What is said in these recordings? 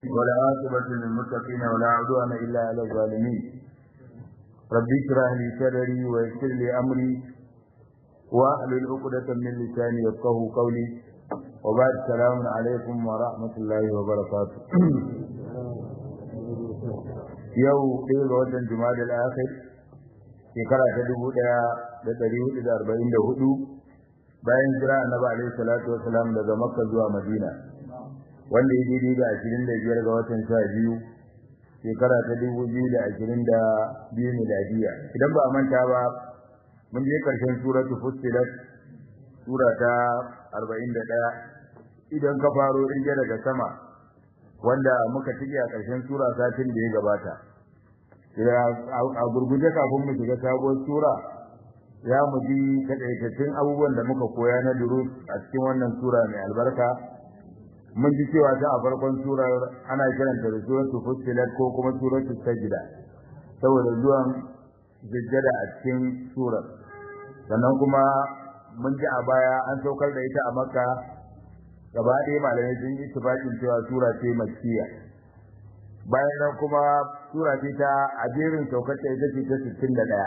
ولا عاقبة للمتقين ولا عدوان إلا على الظالمين رب اشرح لي صدري ويسر لي أمري واحلل عقدة من لساني يفقه قولي وبعد السلام عليكم ورحمة الله وبركاته yau ɗaya ga watan jumadal akhir shekara ta dubu ɗaya da ɗari hudu da arba'in da hudu bayan jira annabi alaihi salatu wasalam daga makka zuwa madina wanda ya daidai da ashirin da biyar ga watan sha biyu shekara ta dubu biyu da ashirin da biyu miladiya idan ba a manta ba mun je ƙarshen suratu fussilat sura ta arba'in da ɗaya idan ka faro ɗin daga sama wanda muka tike a ƙarshen sura satin da ya gabata a gurguje kafin mu shiga sabuwar sura ya mu ji takaitattun abubuwan da muka koya na durus a cikin wannan sura mai albarka mun ji cewa ta a farkon surar ana kiranta da suratul fussilat ko kuma suratul sajda saboda zuwan sujjada a cikin surar sannan kuma mun ji a baya an saukar da ita a makka gaba ɗaya malamai sun yi tufaƙin cewa sura ce makkiya bayan nan kuma sura ce ta a jerin saukar ta ita ce ta sittin da ɗaya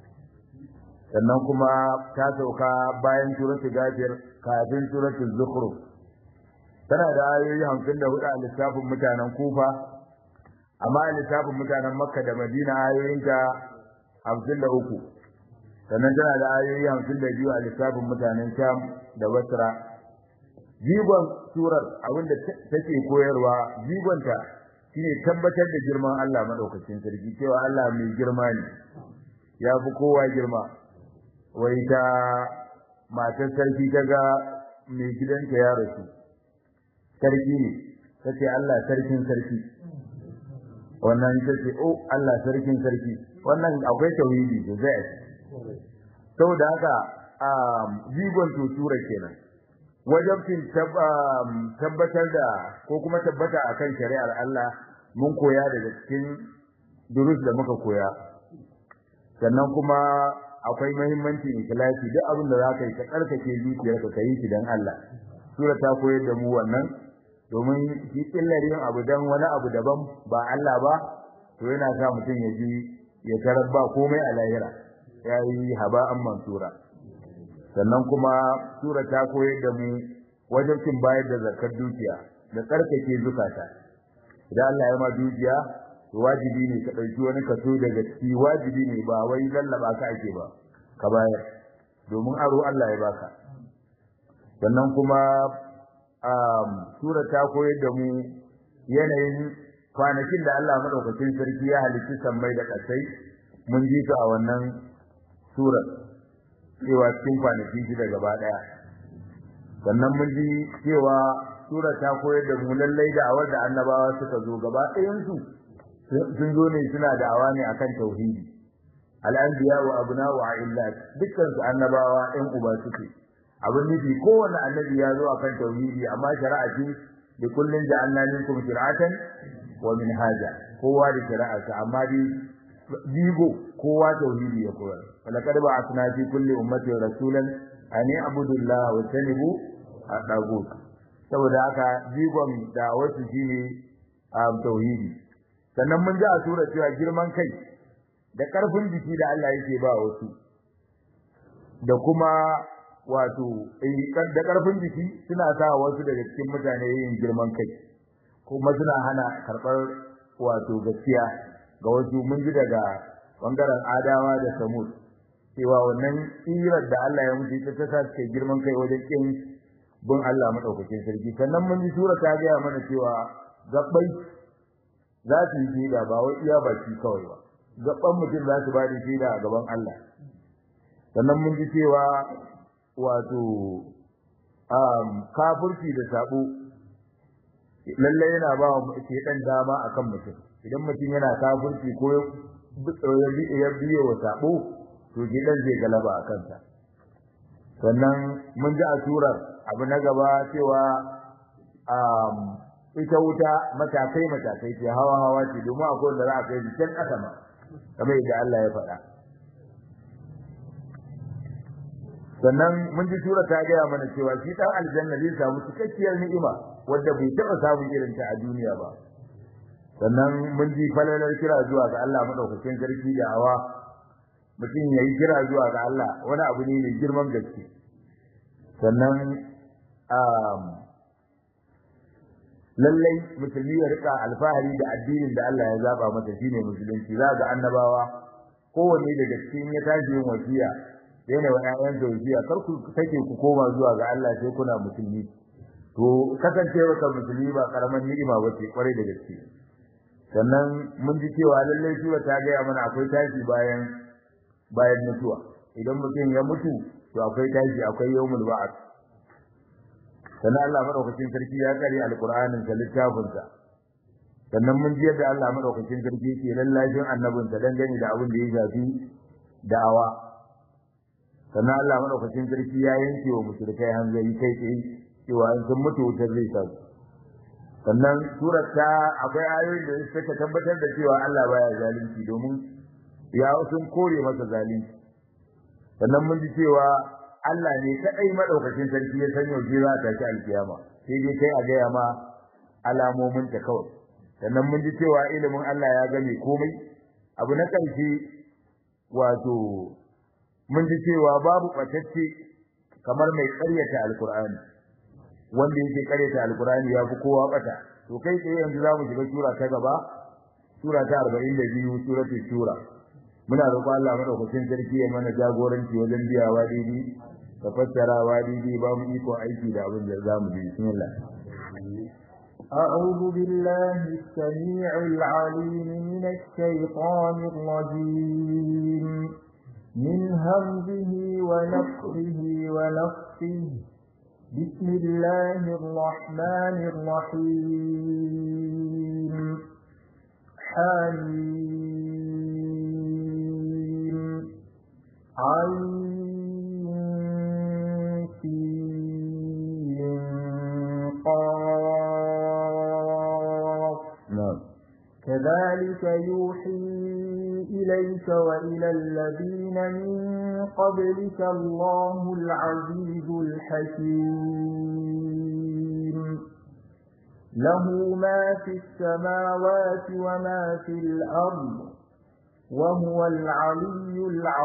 sannan kuma ta sauka bayan suratul gafir kafin suratul zukhruf tana da ayoyi hamsin da hudu a lissafin mutanen kufa amma a lissafin mutanen makka da madina ayoyinta hamsin da uku sannan tana da ayoyi hamsin da biyu a lissafin mutanen sham da basra jigon surar abinda take koyarwa jigonta shine tabbatar da girman Allah madaukakin sarki cewa Allah mai girma ne ya fi kowa girma wai ta matar sarki kaga mai gidanta ya rasu sarki ne tace Allah sarkin sarki wannan tace oh Allah sarkin sarki wannan akwai tauhidi da zai saboda haka jigon tutura kenan wajabcin tabbatar da ko kuma tabbata akan shari'ar Allah mun koya daga cikin durus da muka koya sannan kuma akwai muhimmancin ikhlasi duk abin da zaka yi ka tsarkake zuciyarka ka yi shi dan Allah sura ta koyar da mu wannan domin shi illar yin abu dan wani abu daban ba Allah ba to yana sa mutum ya ji ya tarar ba komai a lahira yayi haba'an mansura sannan kuma sura ta koyar da mu wajen cin bayar da zakar dukiya da tsarkake zukata idan Allah ya ma dukiya to wajibi ne ka dauki wani kaso daga ciki wajibi ne ba wai lallaba ka ake ba ka bayar domin aro Allah ya baka sannan kuma um sura ta koyar da mu yanayin kwanakin da Allah madaukakin sarki ya halicci sammai da kasai mun ji ta a wannan surar cewa cikin kwanaki shida gaba daya sannan mun ji cewa sura ta koyar da mu lallai da awar da annabawa suka zo gaba ɗayan su sun zo ne suna da awa ne akan tauhidi al-anbiya wa abna'u illat dukkan su annabawa ɗan uba suke abin nufi kowanne annabi ya zo akan tauhidi amma shari'a ce da kullun ja'alna minkum shir'atan wa minhaja kowa da shari'arsa amma dai jigo kowa tauhidi ya koyar falakad ba'athna fi kulli ummatin rasulan an ya'budu Allah wa tanibu at-taghut saboda haka jigon da wasu shine tauhidi sannan mun ji a sura cewa girman kai da karfin jiki da Allah yake ba wasu da kuma wato da karfin jiki suna sa wasu daga cikin mutane yin girman kai kuma suna hana karɓar wato gaskiya ga wasu mun ji daga bangaren adawa da samud cewa wannan tsirar da Allah ya mutu ta ta ce girman kai wajen kin bin Allah madaukakin sarki sannan mun ji sura ta ga mana cewa gabbai za su yi shaida ba wai iya baki kawai ba gabban mutum za su ba da shaida a gaban Allah sannan mun ji cewa wato um kafirci da sabo lalle yana ba wa dan dama akan mutum idan mutum yana kafirci ko ya biye wa sabo to gidan zai galaba a kansa sannan mun ji a surar abu na gaba cewa um ita wuta matakai matakai ce hawa hawa ce domin akwai da za a kai can ƙasa ma kamar yadda Allah ya faɗa sannan mun ji sura ta gaya mana cewa shi dan aljanna zai samu cikakkiyar ni'ima wadda bai taɓa samun irin ta a duniya ba sannan mun ji falalar kira zuwa ga Allah madaukakin sarki da awa mutum ya yi kira zuwa ga Allah wani abu ne mai girman gaske sannan lallai musulmi ya rika alfahari da addinin da Allah ya zaba masa shine musulunci za ga annabawa kowanne daga cikin ya tashi yin wasiya yana wa ƴaƴan wasiya kar ku take ku koma zuwa ga Allah sai kuna musulmi to kasancewa ka musulmi ba karaman ni'ima ba ce kwarai da gaske sannan mun ji cewa lallai sura ta gaya mana akwai tashi bayan bayan mutuwa idan mutum ya mutu to akwai tashi akwai yawmul ba'ath sannan Allah madaukakin sarki ya kare alqur'anin sa littafin sa sannan mun ji yadda Allah madaukakin sarki yake lallashin annabin sa dangane da abin da ya shafi da'awa sannan Allah madaukakin sarki ya yanke wa mushrikai hanzari kai tsaye cewa in sun mutu wutar zai sa sannan surar ta akwai ayoyin da suka tabbatar da cewa Allah baya zalunci domin ya sun kore masa zalunci sannan mun ji cewa Allah ne kadai madaukakin sarki ya san yau za ta ci alkiyama sai dai kai a gaya ma alamomin ta kawai sannan mun ji cewa ilimin Allah ya gane komai abu na ƙarshe wato mun ji cewa babu ɓatacce kamar mai ƙaryata alkur'ani wanda yake ƙaryata alkur'ani ya fi kowa ɓata to kai tsaye yanzu za mu shiga sura ta gaba sura ta arba'in da biyu suratul shura muna roƙon Allah madaukakin sarki ya mana jagoranci wajen biyawa daidai da fassarawa daidai ba mu iko aiki da abin da za mu bi bismillah أعوذ بالله السميع العليم من الشيطان الرجيم من همزه ونفخه ونفخه بسم الله الرحمن الرحيم حميم عين قاف نعم كذلك يوحي إليك وإلى الذين من قبلك الله العزيز الحكيم له ما في السماوات وما في الأرض وهو العلي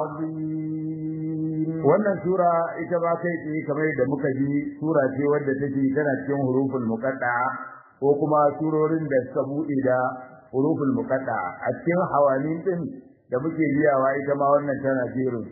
العظيم wannan sura ita ba kai tsaye kamar da muka ji sura ce wadda take tana cikin huruful muqatta'a ko kuma surorin da suka bude da huruful muqatta'a a cikin hawanin din da muke biyawa ita ma wannan tana jerin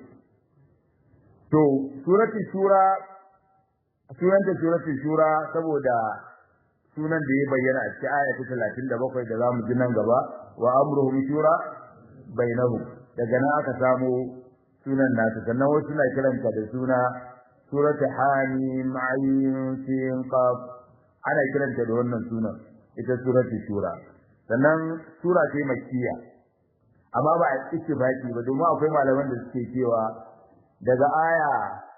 to surati shura sunanta surati shura saboda sunan da ya bayyana a cikin aya ta 37 da zamu ji nan gaba wa amruhum shura bainahum daga nan aka samu sunan nasu sannan wasu suna kiranta da suna suratu hamim ayin sin qaf ana kiranta da wannan sunan ita suratu shura sannan sura ce makkiya amma ba a ittifaqi ba domin akwai malaman da suke cewa daga aya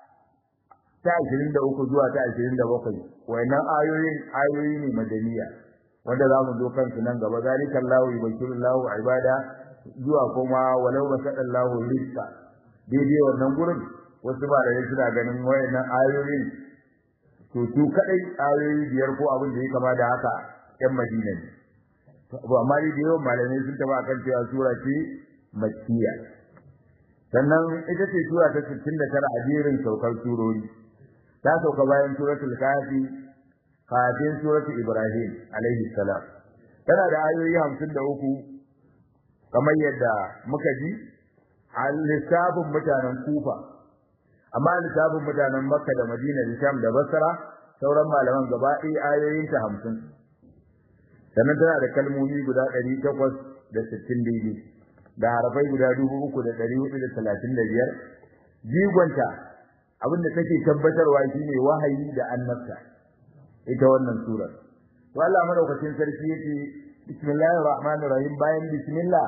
ta 23 zuwa ta 27 wayannan ayoyin ayoyi ne madaniya wanda zamu zo kansu nan gaba zalikallahu yubashirullahu ibada zuwa kuma walau basadallahu rizqa daidai wannan gurin wasu ba da suna ganin wayannan ayoyin to su kadai ayoyi biyar ko abin da ya kama da haka yan Madina ne to amma dai yawan malamai sun taba kan cewa sura ce makkiya sannan ita ce sura ta 69 a jerin saukar surori ta sauka bayan suratul kafi kafin suratul ibrahim alaihi salam tana da ayoyi 53 kamar yadda muka ji a lissafin mutanen kufa amma lissafin mutanen makka da madina da sham da basra sauran malaman gaba ɗaya ayoyin ta hamsin sannan tana da kalmomi guda ɗari takwas da sittin daidai da harafai guda dubu uku da ɗari hudu da talatin da biyar jigonta abin da take tabbatarwa shine wahayi da annabta ita wannan surar to Allah madaukakin sarki yake bismillahir rahmanir rahim bayan bismillah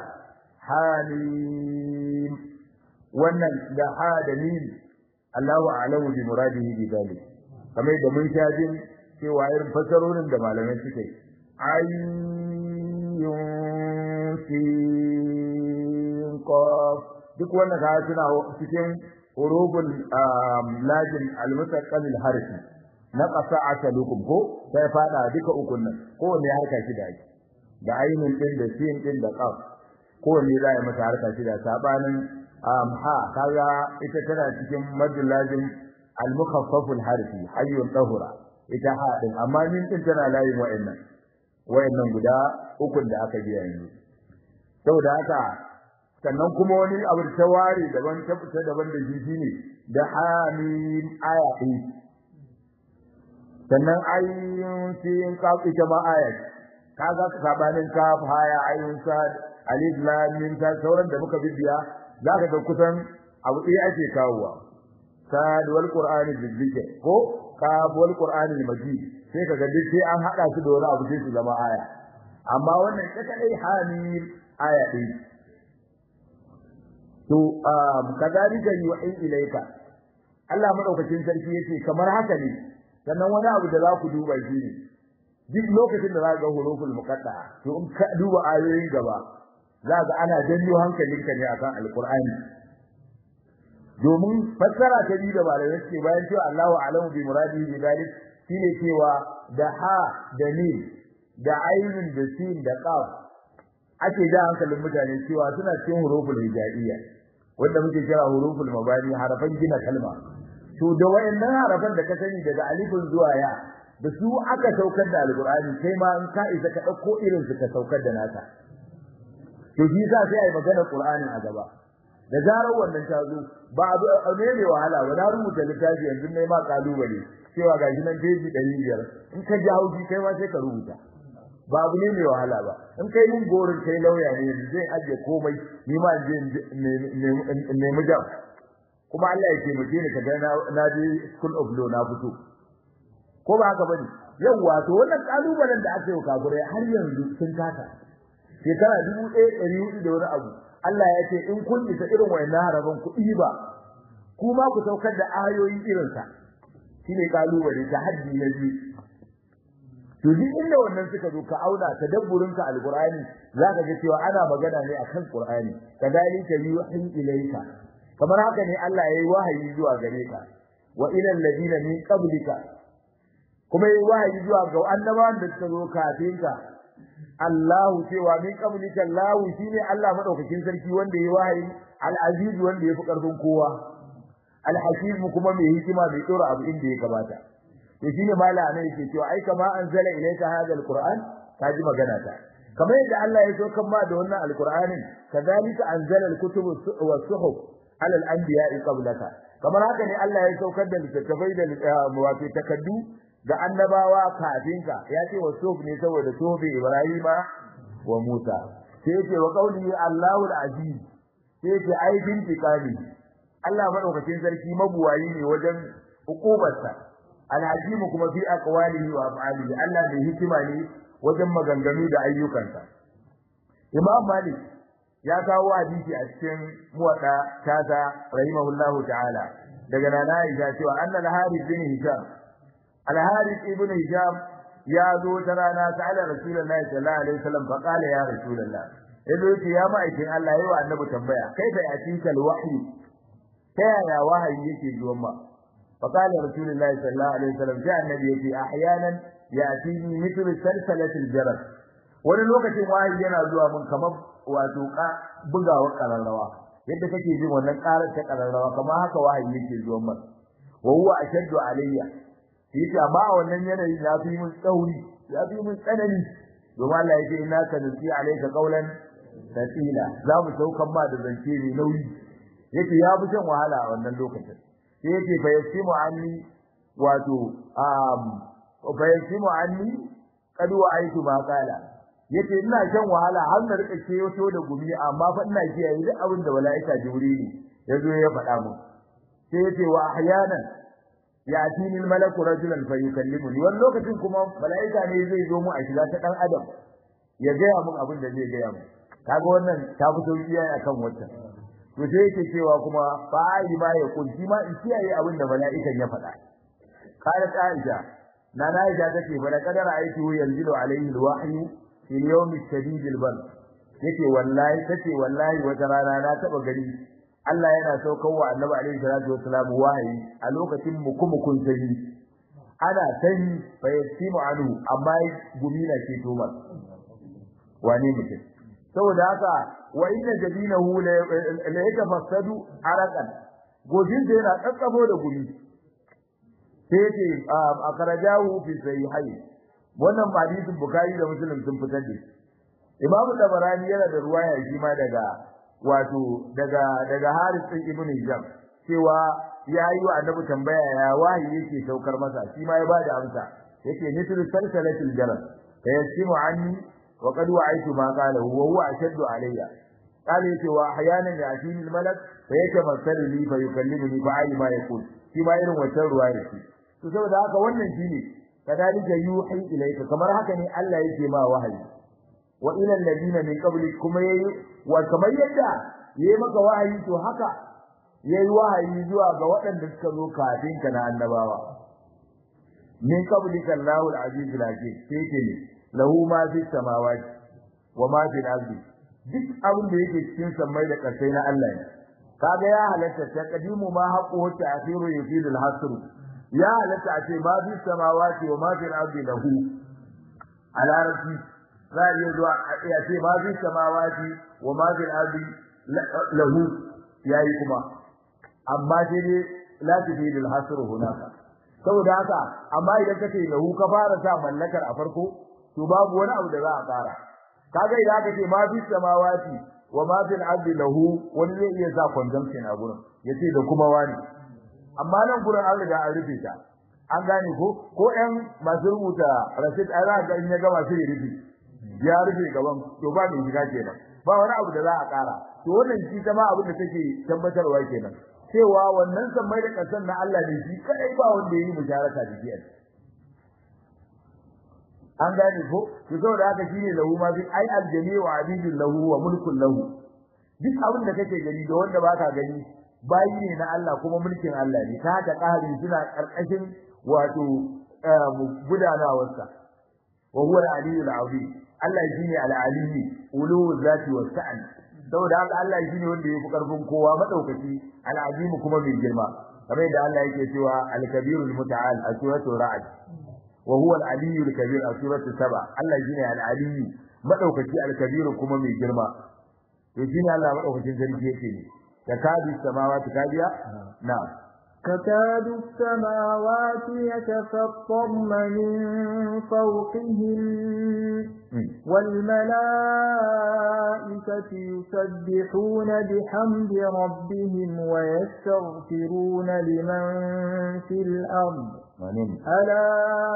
hamim wannan da ha da mim Allahu a'lamu bi muradihi bi dalik kamar da mun sha jin cewa irin fasarorin da malamai suke ayyun sin qaf duk wannan ka suna cikin huruful lajin al-mutaqqal al-harfi na qasa asalukum ko sai fada duka ukun nan ko ne harka shi da ake da ainun din da sin din da qaf kowanne za a mata harka shida sabanin ha kaga ita tana cikin madul lazim al mukhaffaf al harfi hayyun tahura ita ha din amma min din tana layin wa'annan wa'annan guda ukun da aka biya yanzu saboda haka sannan kuma wani abu ta ware daban ta fita daban da shi ne da hamim aya ɗin sannan ayyun sin kaf ita ma aya kaga sabanin kaf haya ayyun sad alif lam mim ta sauran da muka bibiya zaka ga kusan abu ɗaya ake kawowa sad wal qur'ani bizikr ko kaf wal qur'ani majid sai kaga duk sai an hada su da wani abu sai su zama aya amma wannan ita kadai hamim aya ɗin to um kadalika yu'in ilayka Allah madaukakin sarki yace kamar haka ne sannan wani abu da za ku duba shi ne duk lokacin da za ga huruful muqatta'a to in ka duba ayoyin gaba za ga ana janyo hankalinka ne akan alqur'ani domin fassara ta biyu da malamai suke bayan cewa Allahu a'lamu bi muradihi bi dalik shine cewa da ha da mim da ainun da sin da qaf ake da hankalin mutane cewa suna cikin huruful hijaiyya wanda muke kira huruful mabani harafan gina kalma to da wayannan harafan da ka sani daga alifin zuwa ya da su aka saukar da alqur'ani sai ma in ka isa ka dauko irin su ka saukar da naka to shi yasa sai ai magana qur'anin a gaba da zarar wannan ta zo ba abu ne ne wahala ba na rubuta littafi yanzu ne ma kalubale cewa gashi nan peji 500 in ka ji hauji kai ma sai ka rubuta ba abu ne mai wahala ba in kai mun gorin kai lauya ne yanzu zai aje komai ni ma je ne mu jam kuma Allah ya taimake ni kaga na na je school of law na fito ko ba haka bane yawa to wannan kalubalen da aka yi kafirai har yanzu sun kasa shekara dubu ɗaya ɗari hudu da wani abu Allah ya ce in kun isa irin wayannan haraban ku ba kuma ku saukar da ayoyi irinsa shine kalubale ta haddi na biyu to duk inda wannan suka zo ka auna tadabburin ka alqur'ani zaka ga cewa ana magana ne akan qur'ani kadalika yuhi ilayka kamar haka ne Allah yayi wahayi zuwa gare ka wa ila alladina min qablika kuma yayi wahayi zuwa ga annabawan da suka zo kafin ka Allah cewa min qablika Allah shine Allah madaukakin sarki wanda yayi wahayi al-aziz wanda yafi karfin kowa al-hakim kuma mai hikima mai tsora abu inda ya gabata to shine mala ne yake cewa ai kama anzala ilayka hadha alquran kaji magana ta kamar yadda Allah ya so kan ma da wannan alquranin kadalika anzala alkutubu was-suhuf ala al-anbiya'i qablaka kamar haka ne Allah ya saukar da littattafai da wato takaddu ga annabawa kafin ka ya ce was-suhuf ne saboda suhufi Ibrahima wa Musa sai yake wa qawli Allahu al-aziz sai yake ai bintikali Allah madaukakin sarki mabuwayi ne wajen hukubarsa alhakimu kuma fi aqwalihi wa af'alihi Allah da hikima ne wajen maganganu da ayyukansa Imam Malik ya kawo hadisi a cikin muwadda tata rahimahullahu ta'ala daga nana Aisha cewa anna al-Harith bin Hisham al-Harith ibn Hisham ya zo ta rana ta'ala Rasulullahi sallallahu alaihi wasallam fa qala ya Rasulullah yazo ce ya ma'aikin Allah yayi wa annabi tambaya kaifa yatika al-wahyi ta yaya wahayi yake zuwa ma فقال رسول الله صلى الله عليه وسلم جاء النبي في احيانا ياتيني مثل سلسله الجرس wani lokacin wahayi yana zuwa mun kamar wato ka bugawa kararrawa yadda kake jin wannan karar ta kararrawa kamar haka wahayi yake zuwa mun wa huwa ashaddu alayya yace amma a wannan yanayi ya fi mun tsauri ya fi mun tsanani domin Allah yake inna ka nusi alayka qawlan thaqila za mu saukan ma da zance ne nauyi yake ya fi shan wahala a wannan lokacin sai yake fa yasimu anni wato um fa yasimu anni kad wa aitu ma qala yace ina shan wahala har na rika kewato da gumi amma fa ina kiyaye duk abin da malaika jibrili yazo ya faɗa mu sai yace wa ahyanan yatini malaku rajulan fa yukallimuni wani lokacin kuma malaika ne zai zo mu a shiga ta dan adam ya gaya mun abin da zai gaya mu kaga wannan ta fito iyaye akan wannan to sai yake cewa kuma fa'i ma ya kunci ma in kiyaye abin da mala'ikan ya faɗa qalat aisha nana aisha take fa da kadara aiki yanzilu alaihi alwahyu fil yawm ash-shadid al-bard yake wallahi tace wallahi wata rana na taba gani Allah yana saukar wa Annabi alaihi salatu wassalam wahayi a lokacin mukumukun sanyi ana sanyi fa yasimu anhu amma gumi na ke tomar wane mutum saboda haka wa inna jabinahu la yatafassadu araqan gojin da yana kakkabo da gumi sai yake a karajahu fi sahihain wannan hadisin bukhari da muslim sun fitar da shi imamu tabarani yana da ruwaya shi ma daga wato daga daga haris ibn hijab cewa ya yi wa annabi tambaya ya wahayi yake saukar masa shi ma ya bada amsa yake mithlu salsalatil jaral fayasimu anni wa qad wa'aytu ma qala huwa huwa ashaddu alayya qala yace wa ahyanan ya'tini al malak fayatamassalu li fa yukallimuni fa ayi ma yaqul shi ma irin wannan ruwaya ce to saboda haka wannan shine kadalika yuhi ilayka kamar haka ne Allah yake ma wahayi wa ila alladina min qablik kuma yayi wa kamar yadda yayi maka wahayi to haka yayi wahayi zuwa ga waɗanda suka zo kafin ka na annabawa min qablika Allahu al-aziz al-hakim sai ke ne lahu ma fi samawati wa ma fi al-ardi duk abin da yake cikin sammai da ƙarsai na Allah ne kaga ya halatta ta kadimu ma haqqu ta akhiru yufidu al-hasr ya halatta a ce ma fi samawati wa ma fi al-ardi lahu a larabci za a iya zuwa a ce ma fi samawati wa ma fi al-ardi lahu yayi kuma amma sai dai la tufidu al-hasr hunaka saboda haka amma idan kace lahu ka fara sa mallakar a farko to babu wani abu da za a fara kaga idan aka ce ma fi samawati wa ma fil ardi lahu wani zai iya sa consumption a gurin yace da kuma wani amma nan gurin an riga an rufe ta an gane ko ko ɗan masu rubuta rasid ai za ga in ya gama sai ya rufe ya rufe gaban to ba mai shiga kenan ba wani abu da za a ƙara to wannan shi ta ma abin da take tabbatarwa kenan cewa wannan sammai da ƙasar na Allah ne shi kai ba wanda yayi musharaka da shi an gane ko to saboda haka shine lahu ma bi ai aljami wa abidin lahu wa mulkun lahu duk abin da kake gani da wanda baka gani bayi ne na Allah kuma mulkin Allah ne ta haka ƙari suna ƙarƙashin wato gudanawarsa wa huwa al-aliyyul azim Allah shine al-aliyyi ulu zati wa sa'an saboda haka Allah shine wanda yafi karfin kowa madaukaki al-azim kuma mai girma kamar yadda Allah yake cewa al-kabirul muta'al a suratul ra'd wa huwa al-aliyyul kabir a suratul saba Allah shine al-aliyyi madaukaki al-kabir kuma mai girma to shine Allah madaukakin sarki yake ne takadu samawati kadiya na'am تكاد السماوات يتفطرن من فوقهم والملائكة يسبحون بحمد ربهم ويستغفرون لمن في الأرض ألا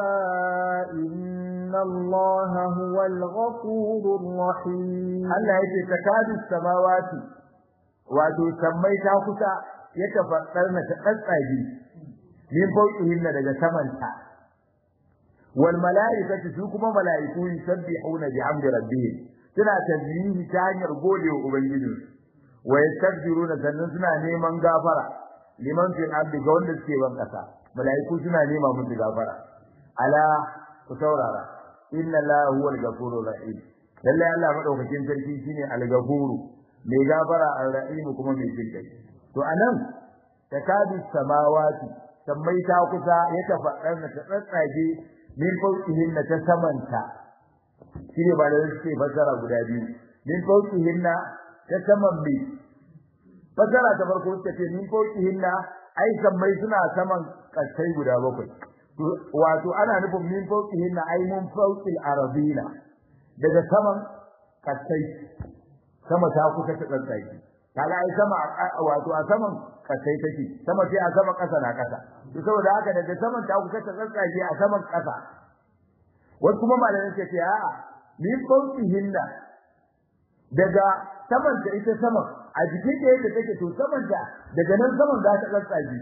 إن الله هو الغفور الرحيم Allah yake takadu samawati wato sammai ta kusa ya tafaddar na ta tsatsage min fawqihin daga samanta wal malaikatu su kuma malaiku yusabbihuna bihamdi rabbihim suna tasbihi ta hanyar godewa ubangiji wa yastaghfiruna sannan suna neman gafara liman fil ardi ga wanda suke ban kasa malaiku suna nema musu gafara ala ku saurara inna la huwal ghafurur rahim lalle Allah madaukakin sarki shine al-ghafuru mai gafara ar-rahim kuma mai jinkai to anan takadu samawati sammai ta kusa ya tafaddar na ta tsatsage min fawqihin ta samanta shine ba da suke fasara guda biyu min fawqihin ta saman bi fasara ta farko suka ce min fawqihin ai sammai suna saman kasai guda bakwai wato ana nufin min fawqihin ai mun fawqil arabina daga saman kasai sama ta kusa ta tsatsage kaga ai sama wato a saman kasai take sama sai a sama kasa na kasa to saboda haka daga saman ta kusa ta tsatsage a saman kasa wasu kuma malamai suka ce a'a min fauki hinna daga saman ta ita saman a jikin da yadda take to saman ta daga nan saman za ta tsatsage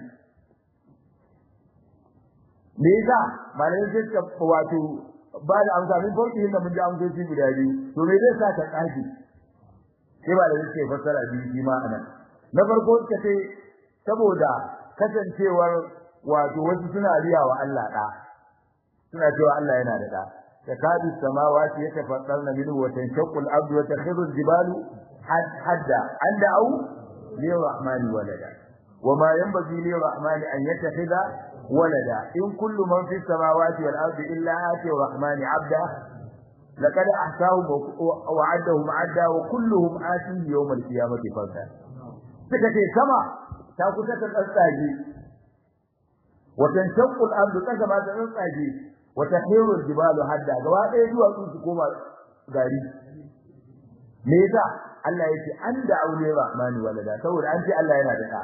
me yasa malamai suka wato ba da amsa min fauki hinna mun ji amsoci guda biyu to me zai sa ta tsage sai ba da suke fassara biyu shi ma anan na farko suka ce saboda kasancewar wato wasu suna riya wa Allah da suna cewa Allah yana da da takadu samawati yatafattarna minhu wa tanshaqqu al-ardu wa takhirru al-jibalu hadda anda au li rahmani walada وما ينبغي للرحمن أن يتخذ ولدا إن كل من في السماوات والأرض إلا آتي الرحمن عبدا laqad ahsahum wa addahum adda wa kulluhum atihi yawm al-qiyamati farda suka ce sama ta kusa ta tsatsage wa tanshaqqu al-ardu kaza ma ta tsatsage wa tahiru al-jibalu hadda gaba ɗaya duwatsu su koma gari me yasa Allah yake an da aure rahmani walada saboda an ce Allah yana da ɗa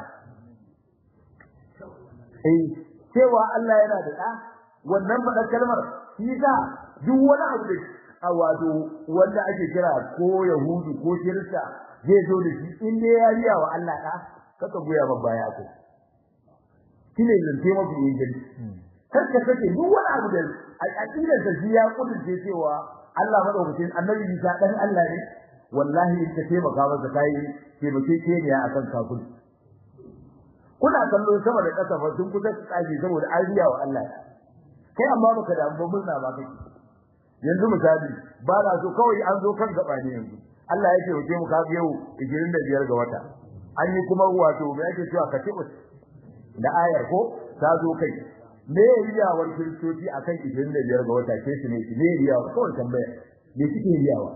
eh cewa Allah yana da ɗa wannan faɗar kalmar shi yasa duk wani abu da a wato wanda ake kira ko yahudu ko kirista zai zo da shi in dai ya riya wa Allah ɗa kaka goya ba baya ko shine zance mafi inganci kar ka sake duk wani abu da aqidar da shi ya kudurce cewa Allah madaukakin annabi Isa dan Allah ne wallahi in ka taimaka masa kai taimake ke ne akan kafin kuna kallo sama da ƙasa fa sun kusa tsage saboda an riya wa Allah kai amma baka da amma murna ba kake yanzu misali ba na so kawai an zo kan gaba ne yanzu Allah ya ce mu ka yau 25 ga wata an yi kuma wato me yake cewa ka tibus da ayar ko ta zo kai me riyawar kiristoci akan 25 ga wata ke su ne me riyawa kawai tambaya me kike riyawa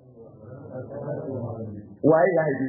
waye ya haife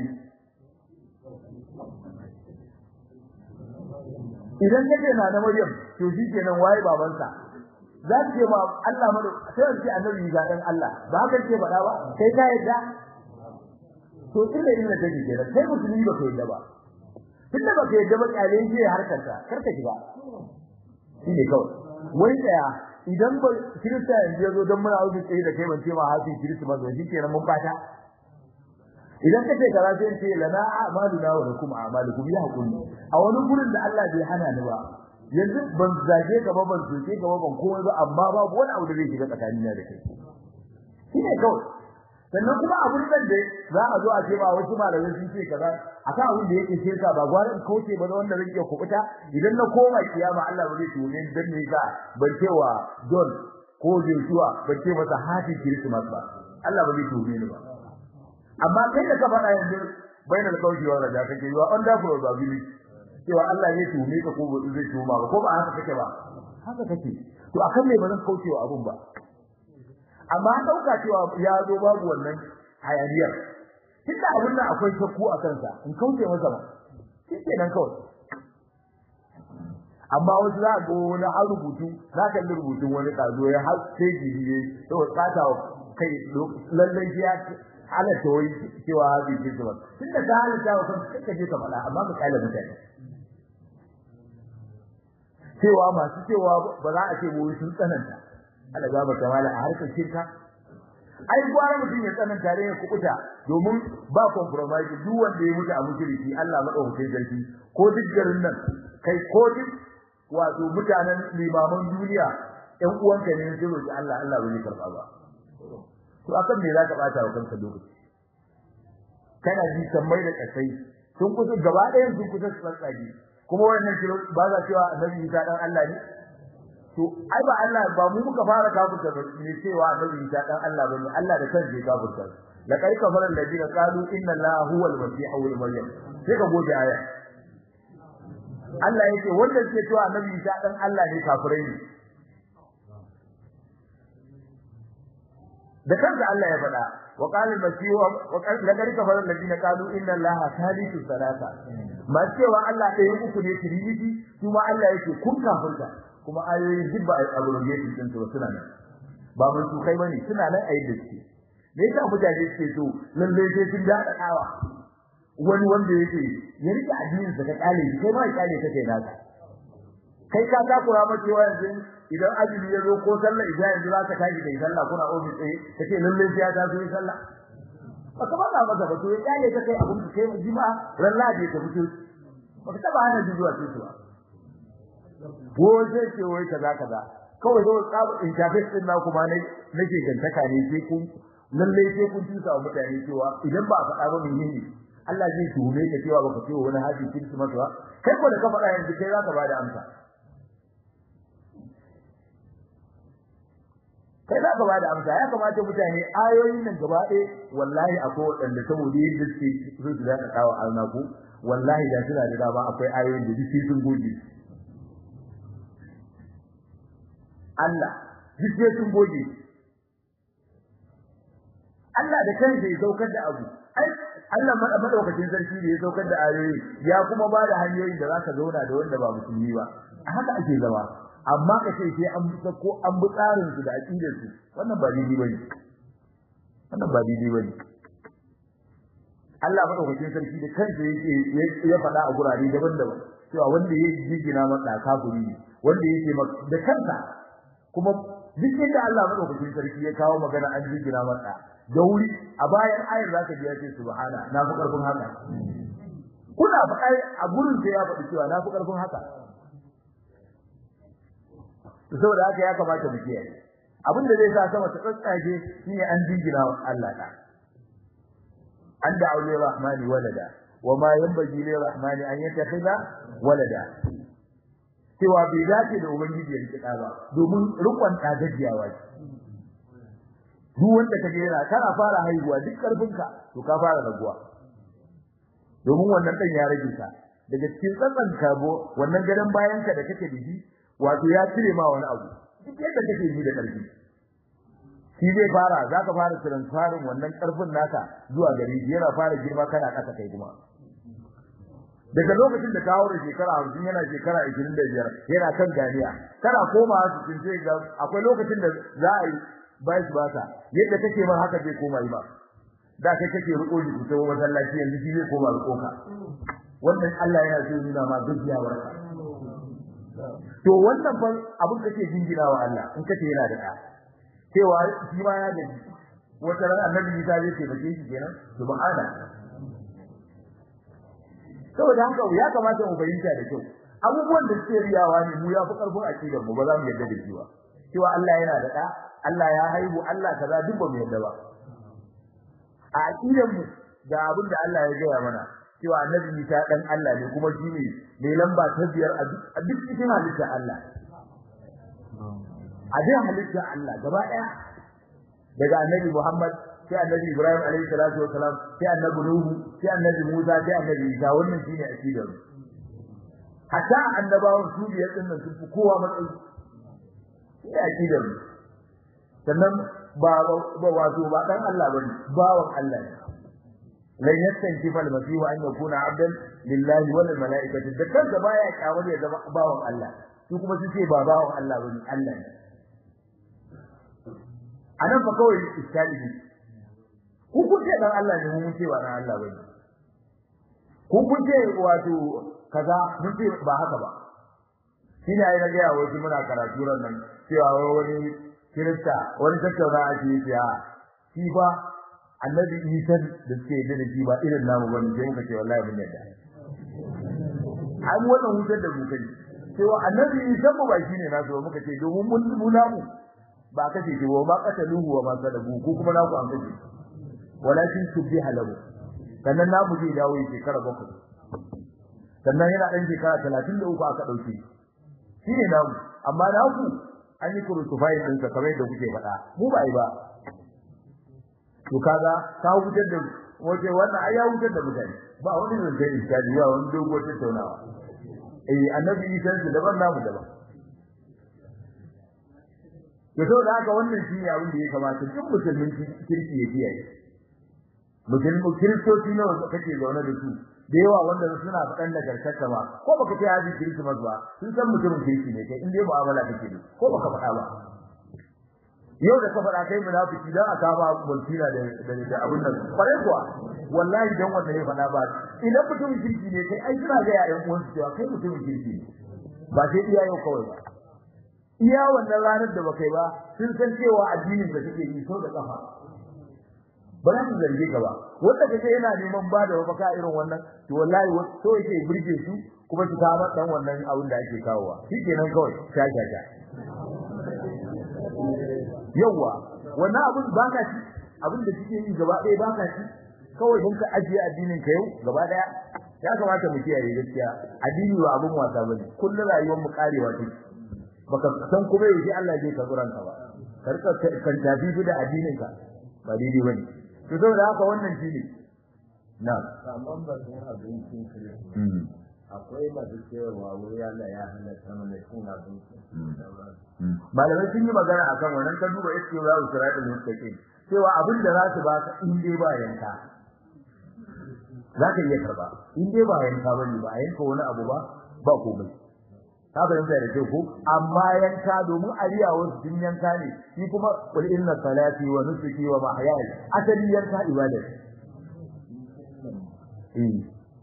idan kace na na Maryam to shi kenan waye babansa za ka ce ma Allah madu sai ce annabi ga dan Allah ba haka ce faɗa ba kai ka yadda to inda inda take kenan kai musulmi ba ka yadda ba tunda ba ka yadda ba kyale shi harkar ka kar ka shiga shine kawai wai daya idan ba kirista yanzu ya zo don muna wuce tsaye da kai ban ce ma hafi kirista ba shi kenan mun fata idan kace kaza sai ce lana a'maluna wa lakum a'malukum ya hakuri a wani gurin da Allah bai hana ni ba yanzu ban zage ka ba ban soke ka ba ban komai ba amma babu wani abu da zai shiga tsakanina da kai shine kawai sannan kuma abun nan da za a zo a ce ba wasu malamai sun ce kaza akan abin da yake shirka ba gwarin kauce ba wanda zai iya kubuta idan na koma kiyama Allah ba zai tume ni dan me ka ban cewa John ko Joshua ban ce masa happy Christmas ba Allah ba zai tume ni ba amma kai da ka faɗa yanzu bainal kauci wa raja kake yi wa under probability cewa Allah zai tume ka ko zai tuma ba ko ba haka kake ba haka kake to akan me ba zan kaucewa abun ba amma an dauka cewa ya zo babu wannan hayaniyar tunda abun nan akwai shakku a kansa in kauce masa ba shike nan kawai amma wasu za ga wani har rubutu za ka yi rubutun wani kazo ya har sai jibiye to tsata kai lallai ya halatta wai cewa haɗi ce ba tunda ka halatta wa kanka kai ka je ka faɗa amma ka kala mutane cewa masu cewa ba za a ce wai sun tsananta Allah ga ba kamala a harkar shirka ai gwara mutum ya tsananta da ya kukuta domin ba compromise duk wanda ya mutu a mushriki Allah madaukakin sarki ko duk garin nan kai ko duk wato mutanen limaman duniya ƴan uwanka ne su roki Allah Allah bai karba ba to akan me zaka bata wa kanka lokaci kana ji sammai da kasai sun kusa gaba ɗayan sun kusa su tsatsage kuma wannan kiro ba za cewa annabi Isa dan Allah ne to ai ba Allah ba mu muka fara kafirta ba ne cewa annabi Isa dan Allah bane Allah da kansa ya kafirta la kai kafara alladina qalu inna allaha huwa al-masih ibn maryam sai ka goge aya Allah yake wanda suke cewa annabi Isa dan Allah ne kafirai ne da kansa Allah ya faɗa wa qala al-masih wa qala laqad kafara alladina qalu inna allaha thalithu thalatha ma cewa Allah ɗaya uku ne trinity kuma Allah yake kun kafirta kuma ayoyin duk ba abrogation din su suna nan ba mun su kai bane suna nan a yadda suke me yasa mutane suke so lalle sai sun da dawa wani wanda yake ya rike addinin sa ka kale shi kai ma ya kale kake naka kai ka ta kura ma cewa yanzu idan azumi ya zo ko sallah idan yanzu za ka tashi kai sallah kuna ofis tsaye kace lalle sai ya taso yi sallah ba ka baka masa ba to ya kale ka kai abun kai mu jima ran ladi ka fito ba ka taba hana zuwa sai zuwa ko sai ce wai kaza kaza kawai zo tsabu interface din na kuma ne nake gantaka ne sai kun lalle sai kun tusa wa mutane cewa idan ba a faɗa ba menene Allah zai tuhume ka cewa baka ce wani haji Christmas ba kai ko da ka faɗa yanzu kai zaka bada amsa kai za ka bada amsa ya kamata mutane ayoyin nan gaba ɗaya wallahi akwai waɗanda saboda yadda suke so su da kawo alnaku wallahi da suna da dama akwai ayoyin da duk sun goge Allah duk sai sun goge Allah da kansa ya saukar da abu ai Allah madaukakin sarki da ya saukar da ayoyi ya kuma ba da hanyoyin da zaka zauna da wanda ba musulmi ba a haka ake zama amma ka ce sai an busa ko an bi tsarin su da aqidar su wannan ba daidai bane wannan ba daidai bane Allah madaukakin sarki da kansa yake ya faɗa a gurare daban-daban cewa wanda ya jigina masa kafiri ne wanda yake da kansa kuma duk inda Allah madaukakin sarki ya kawo magana an jigina masa da wuri a bayan ayar zaka ji ya ce subhana na fi karfin haka kuna faɗa a gurin sai ya faɗi cewa na fi karfin haka saboda haka ya kamata mu kiyaye abin da zai sa sama ta tsatsage shine an jingina wa Allah da an da aure rahmani walada wa ma yanbaghi lir rahmani an yattakhidha walada cewa bai dace da ubangiji ya rike da ba domin rukun da gajiyawa ce duk wanda kaje yana kana fara haihuwa duk karfinka to ka fara raguwa domin wannan dan ya rage ka daga cikin tsatsan kabo wannan gadan bayan ka da kake da shi wato ya cire ma wani abu duk yadda kake ji da karfi shi zai fara zaka fara transferin wannan karfin naka zuwa gari yana fara girma kana kasa kai kuma daga lokacin da ka haura shekara 50 yana shekara 25 yana kan ganiya kana komawa cikin sai ga akwai lokacin da za a yi bai su bata yadda kake man haka zai koma yi ba da kai kake riko ji ku tawo masallaci yanzu shi zai koma riko ka wannan Allah yana so nuna ma gajiyawar ka to wannan fa abin kake jingina wa Allah in kace yana da ɗa cewa shi ma ya gaji wata ran annabi Isa zai ce bace shi kenan subhana saboda haka ya kamata mu fahimta da kyau abubuwan da suke riyawa ne mu ya fi karfin akidar mu ba za mu yarda da shi ba cewa Allah yana da ɗa Allah ya haihu Allah kaza duk ba mu yarda ba a akidar mu da abin da Allah ya gaya mana cewa annabi Isa dan Allah ne kuma shi ne mai lamba ta biyar a duk cikin halitta Allah a duk halitta Allah gaba ɗaya daga annabi Muhammad sai annabi Ibrahim alaihi salatu wasalam sai annabi Nuhu sai annabi Musa sai annabi Isa wannan shine akidar mu hatta annabawan su biyar din nan sun fi kowa matsayi shine akidar mu sannan ba ba wato ba dan Allah bane bawan Allah ne lan yastankifa al-masih an yakuna abdan lillahi wal malaikati da kanka baya kyamar ya zama bawan Allah su kuma su ce ba bawan Allah bane Allah ne anan fa kawai iskali ne ku kun ce dan Allah ne mun ce ba dan Allah bane ku kun ce wato kaza mun ce ba haka ba shine ai na ga wasu muna karatu ran nan cewa wani kirista wani tattauna ake yi ya shi ba annabi Isa da suke yi da shi ba irin namu bane sai muka ce wallahi mun yadda ai mu wannan wutar da mu kai cewa annabi Isa ba ba shine na so muka ce domin mun mu namu ba kace shi ba qataluhu wa ma sadabu ko kuma naku an kace walakin subbiha lahu sannan namu zai dawo shekara bakwai sannan yana dan shekara 33 aka dauke shi ne namu amma naku an yi kurutufai din sa kamar da kuke faɗa mu ba yi ba to kaga ka wutar da wace wannan ai ya wutar da mutane ba wani ne da iskali ba wani dogo tattaunawa eh annabi Isa da daban namu daban to to da haka wannan shi ne abin da ya kamata duk musulmin kirki ya kiyaye musulmin kiristoci ne wanda kake zaune da su da yawa wanda suna faɗan nagartarka ba ko baka ce haji Christmas ba sun san mutumin kirki ne kai inda mu'amala kake da ko baka faɗa ba yau da ka faɗa kai munafiki dan aka ba mulkina da da da abun nan kwarai kuwa wallahi dan wanda ya faɗa ba idan mutumin kirki ne kai ai suna ga yayan uwansu cewa kai mutumin kirki ne ba sai iya yau kawai ba iya wannan ranar da baka yi ba sun san cewa addinin da kake yi so da kafa ba za su zarge ka ba wanda kace yana neman ba da mafaka irin wannan to wallahi so yake burge su kuma su kawo dan wannan abin da ake kawowa shikenan kawai sha sha sha yawa wannan abin ba ka ci abin da kike yi gaba ɗaya ba ka ci kawai don ka ajiye addinin ka yau gaba ɗaya ya kamata mu kiyaye gaskiya addini ba abin wasa bane kullum rayuwar mu karewa take baka san kuma yaushe Allah zai ka ka ba karka kan tafi da addinin ka ba daidai bane to saboda haka wannan shine na saman bakin abincin kiristi akwai masu cewa wuri Allah ya halatta mana cin abinci malamai sun yi magana akan wannan ka duba iske za su sirata mustaqim cewa abin da za su baka in dai ba yanka za ka iya karba in dai ba yanka ba ne ba a yanka wani abu ba ba komai ka fahimta da kyau ko amma yanka domin ariya wasu sun yanka ne shi kuma qul inna salati wa nusuki wa mahyaya asali yanka ibada eh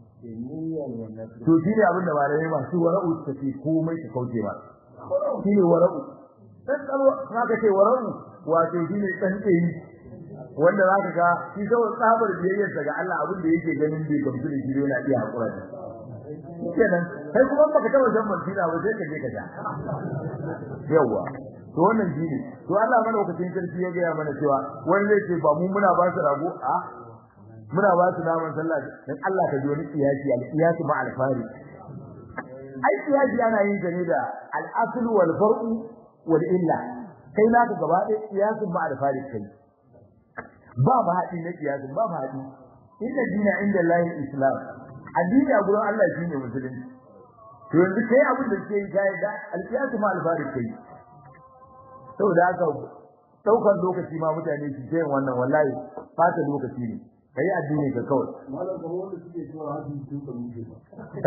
to shi ne abin da malamai masu wara'u suka ce komai su kauce ba shi ne wara'u dan kalwa ka ce wara'u wato shi ne dan tsayi wanda za ka ga shi kawai tsabar biyayyarsa ga Allah abin da yake ganin bai gamsu da shi yana iya hakura da kenan kai kuma baka taba shan mantina ba sai ka je ka sha yawa to wannan shi ne to Allah madaukakin sarki ya ga mana cewa wani zai ce ba mu muna ba su rago a muna ba su naman sallah dan Allah ka ji wani kiyasi al-qiyasi ma al-fari ai kiyasi ana yin ta ne da al-asl wal far'u wal illa kai naka gaba ɗaya kiyasin ma al-fari kai ba ba haɗi na kiyasin ba ba haɗi inda dina inda lahi islam addini a gurin Allah shine musulunci to yanzu kai abin da ke yi kai da al-qiyasu ma al-fari kai saboda haka daukan lokaci ma mutane su ce wannan wallahi fata lokaci ne kai addini ka kawai malam ga wanda suke cewa hadin tun da muke ba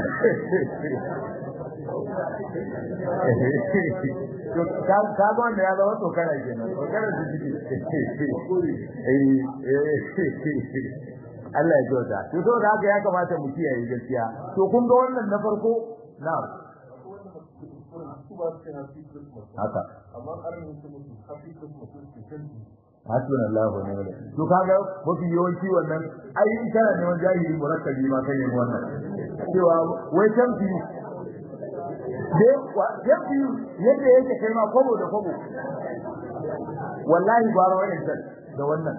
ka ga wanda ya zama tsokana kenan tsokana su ciki Allah ya kyauta to saboda haka ya kamata mu kiyaye gaskiya to kun ga wannan na farko na haka amma karin su mutu happy christmas su kan hasbuna Allah wa ni'mal wakeel to kaga mafi yawanci wannan ai in kana neman jahili murakkabi ma kai ne wannan cewa wai tamfi de wa tamfi yadda yake kai ma kobo da kobo wallahi gwaro wannan da wannan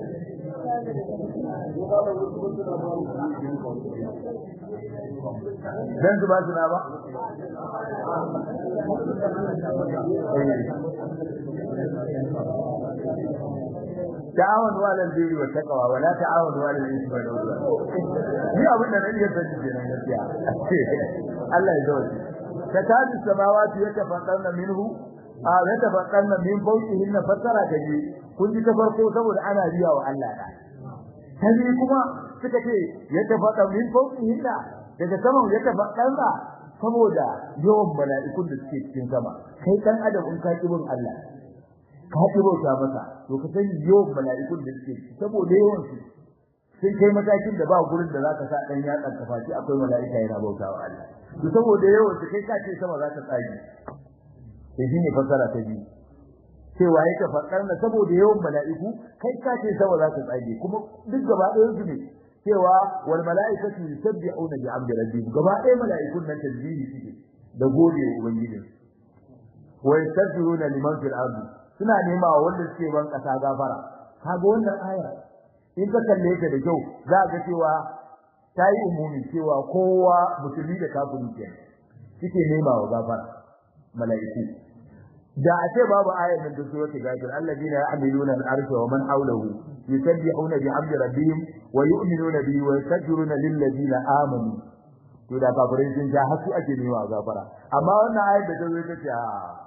dan su ba su na ba ta'awanu 'alal birri wat taqwa wa la ta'awanu 'alal ithmi wal 'udwan ni abin da nake sani kenan gaskiya Allah ya zauna takadu samawati yatafaqqarna minhu a yatafaqqarna min fawqihinna fatara kaji kun ji ta farko saboda ana riya wa Allah da tabi kuma suka ce yatafaqqa min fawqihinna daga saman yatafaqqarna saboda yawan mala'ikun da suke cikin sama kai dan adam in ka kibin Allah ka bauta masa to ka sani yawan mala'ikun da suke saboda yawan su sun kai matakin da ba gurin da zaka sa dan yatsan ka faci akwai mala'ika yana bautawa Allah to saboda yawan su kai ka ce sama za ta tsage sai shine fasara ta biyu cewa yake fakar na saboda yawan mala'iku kai ka ce sama za ta tsage kuma duk gaba ɗayan su ne cewa wal mala'ikatu yusabbihuna bi amri rabbihim gaba ɗayan mala'ikun nan tasbihi suke da gode wa ubangijinsu wa yastaghfiruna liman fil ardi suna nema wa wanda suke ban kasa gafara kaga wannan aya in ka kalle ta da kyau za ka cewa ta yi umumi cewa kowa musulmi da kafiri ke suke nema wa gafara mala'iku da a ce babu ayar nan da suratul ghafir alladina ya'maluna al-arsha wa man hawlahu yusabbihuna bihamdi rabbihim wa yu'minuna bihi wa yastaghfiruna lil ladina amanu to da kafirai sun ja hasu ake nema wa gafara amma wannan ayar da ta zo ta ce a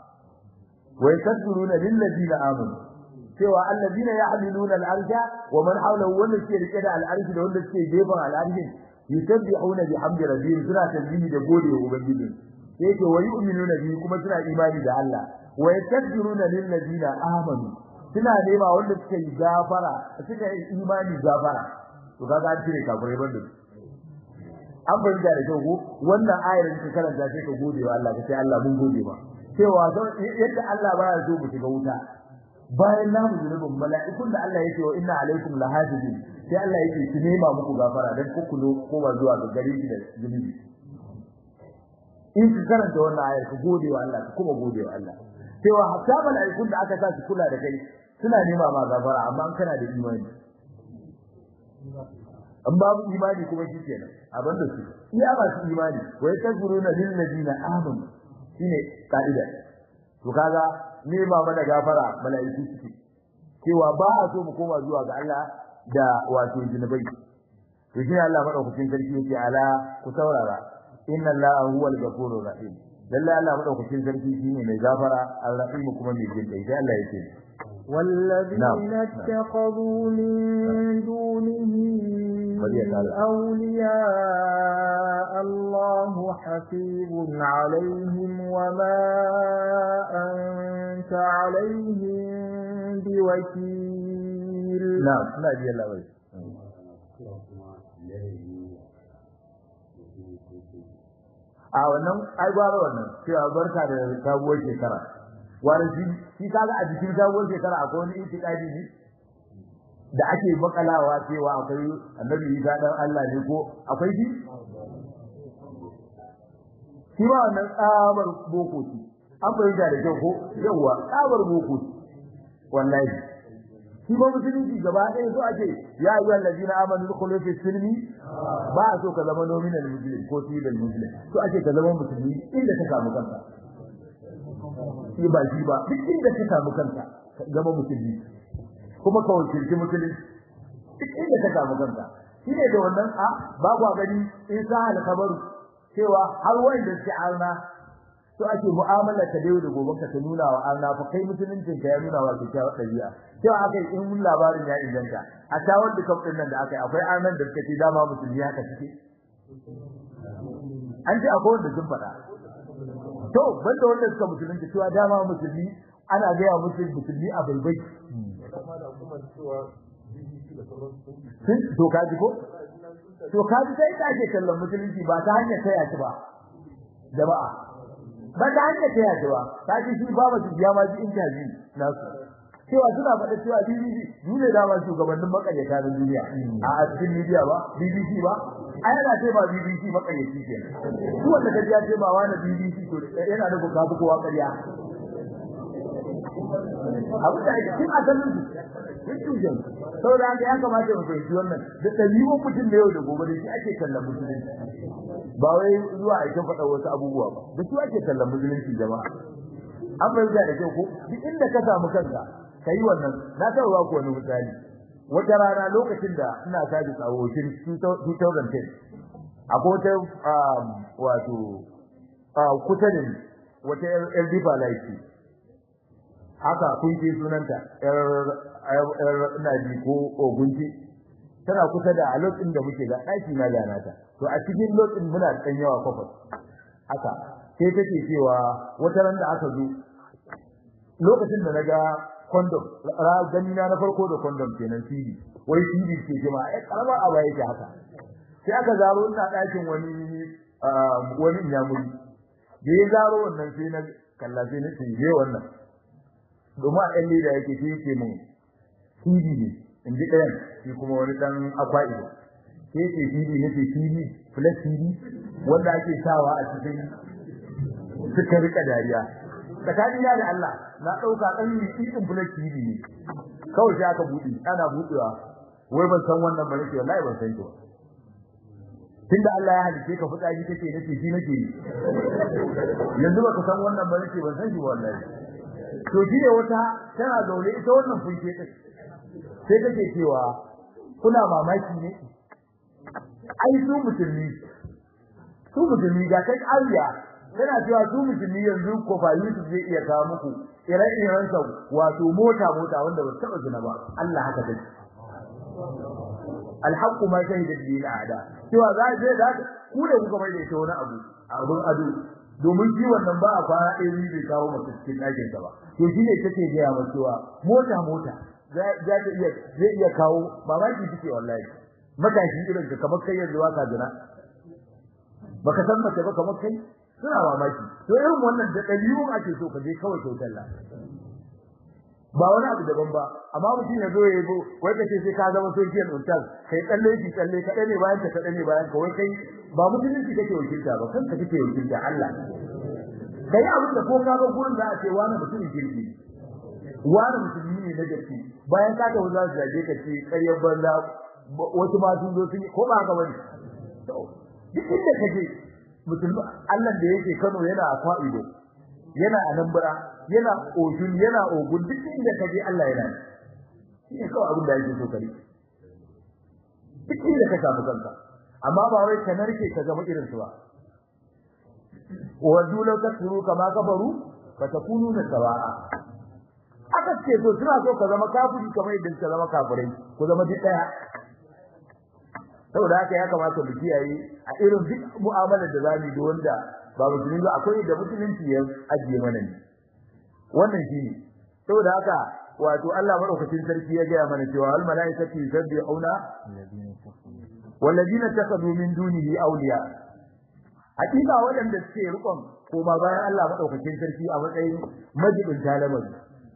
ويستغفرون للذين آمنوا cewa allazina yahmiluna al-arsha wa man hawlahu wanda suke rike da al-arshi da wanda suke gefen al-arshi yusabbihuna bihamdi rabbihim suna tasbihi da gode wa ubangiji yake wa yu'minuna bihi kuma suna imani da Allah wa yastaghfiruna lil ladina amanu suna nema wanda suke yi gafara suka yi imani gafara to kaga an cire kafirai banda an fahimta da kyau ko wannan ayar da karanta sai ka gode wa Allah kace Allah mun gode ma cewa yadda Allah baya so mu shiga wuta bayan na mu zunubin mala'ikun da Allah yake wa inna alaikum lahafizin sai Allah yake ki nema muku gafara dan ku kulo ko ba zuwa ga gare shi da zunubi in ka karanta wannan ayar ka gode wa Allah kuma gode wa Allah cewa hatta mala'ikun da aka sa su kula da kai suna nema ma gafara amma an kana da imani an babu imani kuma shi kenan abin da su iya ba su imani wa yatakfuruna lil ladina amanu shine kaida to kaga ne ba mana gafara mala'iku suke cewa ba a so mu koma zuwa ga Allah da wato jinubai to shi Allah madaukakin sarki yake ala ku saurara inna Allah huwal ghafurur rahim lalle Allah madaukakin sarki shine mai gafara al-rahim kuma mai jin kai sai Allah yake والذين اتخذوا من دونه أولياء الله حفيظ عليهم وما أنت عليهم بوكيل نعم لا جي الله وي a wannan ai gwara wannan cewa barka da sabuwar shekara wani shi shi kaga a jikin sabuwar shekara akwai wani itikadi ne da ake makalawa cewa akwai annabi Isa dan Allah ne ko akwai shi shi ba wannan tsabar boko ce an bayyana da kyau ko yawa tsabar boko ce wallahi shi ba musulunci gaba ɗaya so ake ya yi wallazina amanu dukhulu fi silmi ba a so ka zama nominal muslim ko civil muslim so ake ka zama musulmi inda ka samu kanka shi ba shi ba duk inda ka samu kanka ka zama musulmi kuma ka wakilci musulunci duk inda ka samu kanka shi ne da wannan a babu gani in sa alkabaru cewa har wanda suke arna so ake mu'amala ta da yau da gobe ka ta nuna wa arna fa kai musuluncin ka ya nuna wa kyakkyawar ɗabi'a cewa aka yi in labarin ya inganta a tawar da kafin nan da aka yi akwai arnan da suka ce dama musulmi haka suke an ce akwai wanda sun faɗa to banda wanda suka musulunci cewa dama musulmi ana gaya musu musulmi a baibai to kaji ko to kaji sai ta ake kallon musulunci ba ta hanyar taya shi ba jama'a ba ta hanyar taya shi ba kaji shi ba ba su biya ma ji intaji nasu cewa suna faɗa cewa BBC ni ne dama shugabannin makaryata na duniya a cikin media ba BBC ba ai yana ce ba BBC makaryaci ke duk wanda kaji ya ce ba wani BBC to yana da buƙatu kowa ƙarya abu da ake cikin asalin su cikin saboda haka ya kamata mu fahimci wannan da ɗabi'un mutum da yau da gobe da shi ake kallon musulunci ba wai zuwa a faɗa wasu abubuwa ba da shi ake kallon musulunci jama'a an fahimta da kyau ko duk inda ka samu kanka kai wannan na taɓa ba ku wani misali wata rana lokacin da ina saji tsawo 2010 akwai wata wato kusa da ni wata yar difa laifi haka kun ce sunanta yar yar ina ji ko ogunci tana kusa da a lokacin da muke da ɗaki na da nata to a cikin lokacin muna da ɗan yawa kwafas haka sai take cewa wata ran da aka zo lokacin da naga condom gani na na farko da condom kenan CD wai CD ke jima ai karama a baya yake haka sai aka zaro ina ɗakin wani wani inyamuri da ya zaro wannan sai na kalla sai na ce je wannan domin a ɗan leda yake sai yake mun CD ne in ji ɗayan shi kuma wani ɗan akwa ido sai yake CD ne ce CD plus CD wanda ake sawa a cikin suka rika dariya tsakanin ya da Allah na ɗauka ɗan miƙiƙin plus CD ne kawai sai aka buɗe ana buɗewa wai ban san wannan ba nake wallahi ban san shi ba tunda Allah ya halice ka fitsari kake nace shi nake yi yanzu baka san wannan ba nake ban san shi ba wallahi to shi ne wata tana zaune ita wannan funke ta sai take cewa kuna mamaki ne ai su musulmi su musulmi ga kai ariya tana cewa su musulmi yanzu ko ba Yusuf zai iya kawo muku ire-iren sa wato mota mota wanda ba taba zina ba Allah haka take alhaqqu ma shahida bil a'da cewa za je da ku da kuka mai da ita wani abu abun ado domin shi wannan ba a kwana ɗaya ni bai kawo masa cikin ɗakin sa ba to shine take gaya masa cewa mota mota za ta iya zai iya kawo mamaki take wallahi matashi irin ka kamar kai yanzu ka jira baka san mace ba kamar kai suna mamaki to irin wannan da ɗabi'un ake so ka je kawai kyautar la ba wani abu daban ba amma mutum ya zo ya yi wai ka ce sai ka zama sojiyar ustaz kai tsalle shi tsalle ka ne bayan ka kaɗa ne bayan ka wai kai ba musulunci kake wakilta ba kanka kake wakilta Allah kai abin da ko ka ga gurin da a ce wani mutumin kirki wani musulmi ne na gaske bayan ka ta za su zage ka ce ƙaryar banza wasu ma sun zo sun yi ko ba haka bane duk inda ka je musulmi Allah da yake Kano yana a Fa'ido yana a Nambara yana Ogun yana Ogun duk inda ka je Allah yana shi ne kawai abin da yake so kare duk inda ka samu kanka amma ba wai ka narke ka zama irin su ba wa law takfuru kama kafaru fatakununa sawa'a aka ce so suna so ka zama kafiri kamar yadda ka zama kafirai ku zama duk daya saboda haka ya kamata mu kiyaye a irin duk mu'amalar da zamu yi wanda ba musulmi ba akwai da musulunci ya ajiye mana ne wannan shi ne saboda haka wato Allah madaukakin sarki ya ga mana cewa al malaikatu yusabbihuna walladina takadu min dunihi awliya hakika waɗanda suke rukun koma bayan Allah madaukakin sarki a matsayin majibin talamari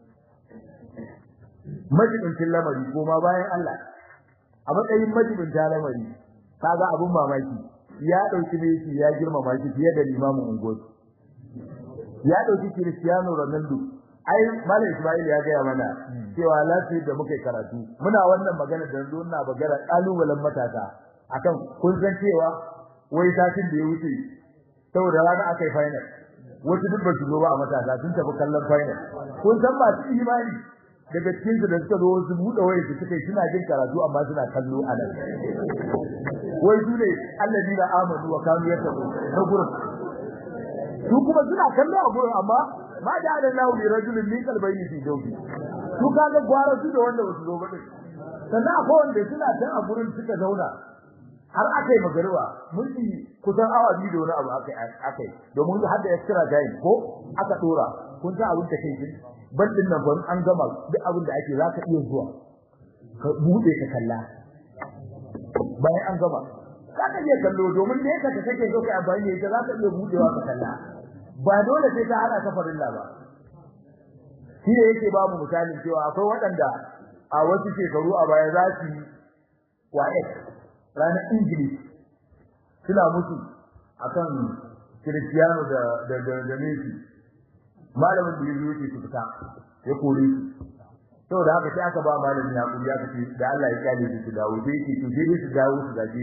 majibin lamari koma bayan Allah a matsayin majibin talamari kaga abun mamaki ya dauki Messi ya girmama shi fiye da limamin ungoci ya dauki Cristiano Ronaldo ai Malam Ismail ya gaya mana cewa lafiya da muke karatu muna wannan magana da yanzu ina bagara kalubalen matasa akan kun san cewa wai satin da ya wuce saboda rana aka yi final wasu duk ba su zo ba a matasa sun tafi kallon final kun san masu imani daga cikin su da suka zo su buɗe wayar su suka yi suna jin karatu amma suna kallo a nan wai su ne allazina amanu wa kanu yattaqun na gurin su kuma suna kallo a gurin amma ma da Allahu li rajulin min qalbayni fi jawfi su kaga gwara su da wanda wasu zo ba din sannan akwai wanda suna can a gurin suka zauna har aka yi magariba mulki kusan awa biyu da wani abu aka aka yi domin har da extra time ko aka dora kun san abin da kai din bandin nan ban an gama duk abin da ake zaka iya zuwa ka bude ka kalla bayan an gama zaka iya kallo domin da yake ka kake zo ka amfani da ita zaka iya budewa ka kalla ba dole sai ka hada ka farilla ba shi ne yake ba mu misalin cewa akwai waɗanda a wasu shekaru a baya za su yi wa'ek ranar Ingilishi suna mutu akan Cristiano da da da, da Messi malamin da yake su fita ya kore su saboda haka sai aka ba malamin ya kuri aka ce da Allah ya kyale su su dawo sai yake to sai su dawo su gaje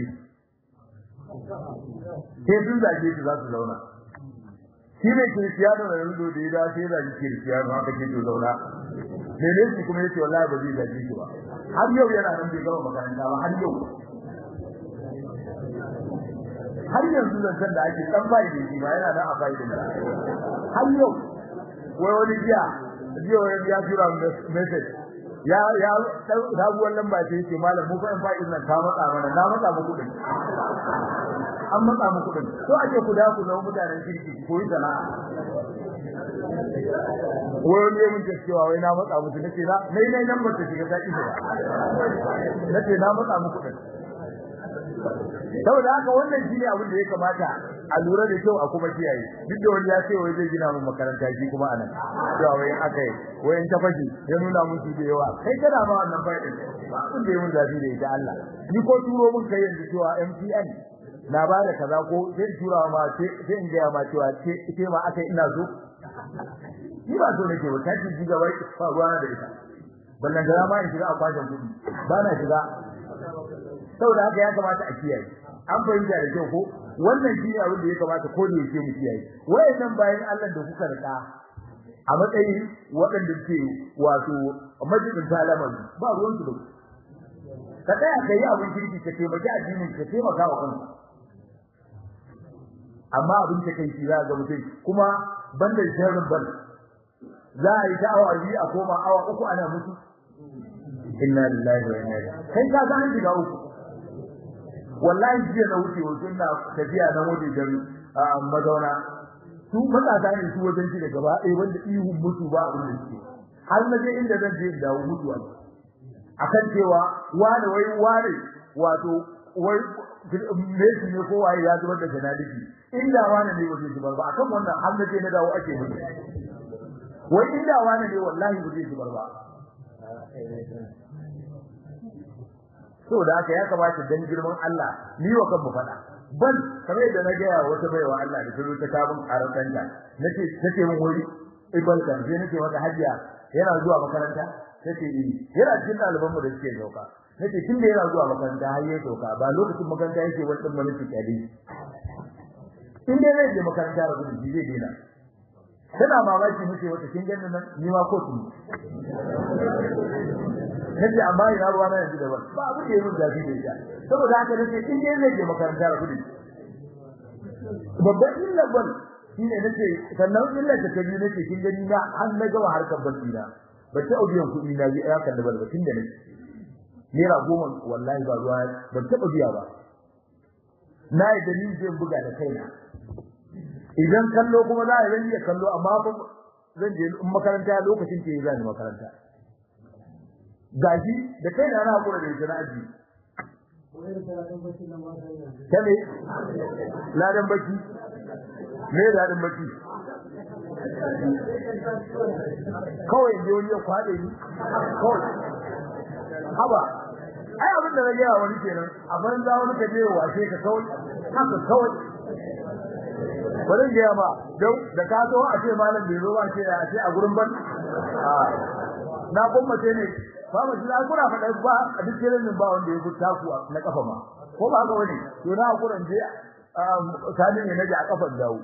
sai sun zage su za su zauna shi ne Cristiano da Ronaldo da ya dace da Cristiano haka ke to zauna ne ne shi kuma yace wallahi ba zai zage shi ba har yau yana nan bai gama makaranta ba har yau har yanzu zancen da ake dan bai da shi ba yana nan a bai da har yau wai wani jiya jiya wani ya tura message ya ya sabuwar lamba ce yake malam mu fa in fa nan ka matsa mana na matsa muku din an matsa muku din to ake ku da ku zama mutanen kirki ko yi sana'a wai ne mun ce cewa wai na matsa muku nace na nai nai nan ba ta shiga ta ido nace na matsa muku din saboda haka wannan shine abin da ya kamata a lura da kyau a kuma kiyaye duk da wani ya ce wai zai gina mu makaranta shi kuma anan cewa wai akai wai ta fashi ya nuna musu da yawa kai kana ma wannan fa'idin ba abin da ya mun zafi da ita Allah ni ko turo mun kai yanzu cewa MTN na ba da kaza ko sai tura ma sai in ga ma cewa ce ce ma akai ina so ni ba so nake ba kace ji gaba ba ruwa da ita ballan da ma in shiga a kwashin kudi ba na shiga saboda haka ya kamata a kiyaye an fahimta da kyau ko wannan shi ne abin da ya kamata ko da yake mu kiyaye wayannan bayan Allah da kuka rika a matsayin waɗanda ke wato majalisin talaman ba ruwan su da ka tsaya kai abin kirki ka taimaki addinin ka taimaka wa kanka amma abin ta kai shi za ga mutum kuma banda sharrin ban za a yi ta awa biyu a koma awa uku ana mutu inna lillahi wa inna ilaihi kai ka ga an shiga uku wallahi jiya na wuce wajen na tafiya na waje da mazauna su matasa ne su wajen shi da gaba ɗaya wanda ihun mutu ba abin da suke har na je inda zan je in dawo mutuwa akan cewa wane wai wane wato wai Messi ne ko waye ya zubar da janaliki inda wane ne waje zubar ba akan wannan har na je na dawo ake mutu wai inda wane ne wallahi waje zubar ba saboda haka ya kamata dan girman Allah ni wa kan mu fada ban kamar yadda na gaya wata baiwa Allah da turo ta kabun karantanta nace tace mun wuri ibal kan je nace mata hajiya yana zuwa makaranta tace eh yana cikin ɗaliban mu da suke dauka nace tun da yana zuwa makaranta har ya dauka ba lokacin makaranta yake wannan mulki kadi in dai zai je makaranta da gudu zai dena tana mamaki muke wata kin ganin nan ni ma kotu nace amma ina ruwa na yanzu da ba ba abin da yayin zafi da ita saboda haka nace in dai zai je makaranta da kudi babban illa ban shine nace sannan illa ta kaji nace kin gani na har na ga harkar barci na ba ta biyan kuɗi na bi ya kalli ba tun da nake naira goma wallahi ba ruwa ban taɓa biya ba na yi da ni zai buga da kaina idan kallo kuma za a yi iya kallo amma zan je in makaranta lokacin ke zan makaranta gaji da kaina na hakura da ita na aji kame ladan baki me ladan baki kawai da wani ya kwade ni kawai haba ai abin da rage wani kenan a banza wani ka je washe ka kawai haka kawai bari ga ma don da ka zo a ce malam bai zo ba ce a ce a gurin ban na gwammace ne ba mu jira kuna faɗa ba a duk irin ba wanda ya fita ku na kafa ma ko ba ga wani to na gurin je tani ne naji a kafan dawo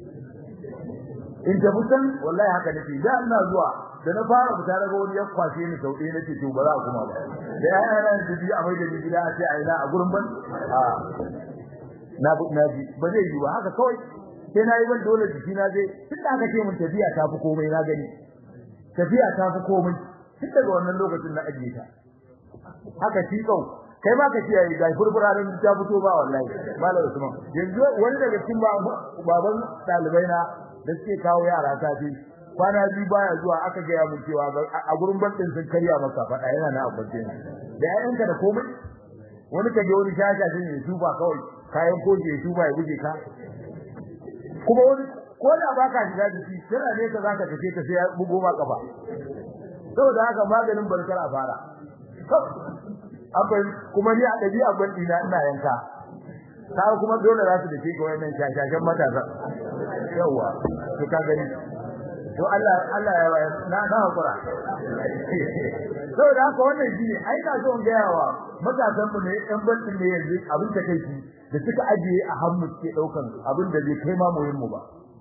in ta mutan wallahi haka nake da ina zuwa da na fara fita daga wani ya kwashe ni sau ɗaya nace to ba za kuma ba da ya yana da biyu a mai da gida a ce a ina a gurin ban a na na ji ba zai yi ba haka kawai sai na yi ban dole jiki na zai tun da aka ce mun tafiya ta fi komai na gani tafiya ta fi komai tun daga wannan lokacin na ajiye ta haka shi kau kai ma ka kiyaye ga furfurarin ta fito ba wallahi malam Usman yanzu wani daga cikin baban dalibai na da suke kawo yara ta fi kwana biyu baya zuwa aka gaya mun cewa a gurin bankin sun karya masa faɗa yana na abace da ƴaƴanka da komai wani ka je wani shasha shi ne tuba kawai kayan koje ya tuba ya guje ka kuma wani ko da baka shiga jiki kana ne ka zaka tafi ka sai ya bugo ma kafa saboda haka maganin barkar a fara akwai kuma ni a dabi'a ban dina ina yanka ka kuma dole za su dace ga wannan shashashan matasa yawa to ka gani to Allah Allah ya bayar na na hakura saboda haka wannan shine ai na so in ga yawa matasan mu ne ɗan bantin ne yanzu abin da kai shi da suka ajiye a hannu suke daukan abin da zai kai ma muyin mu ba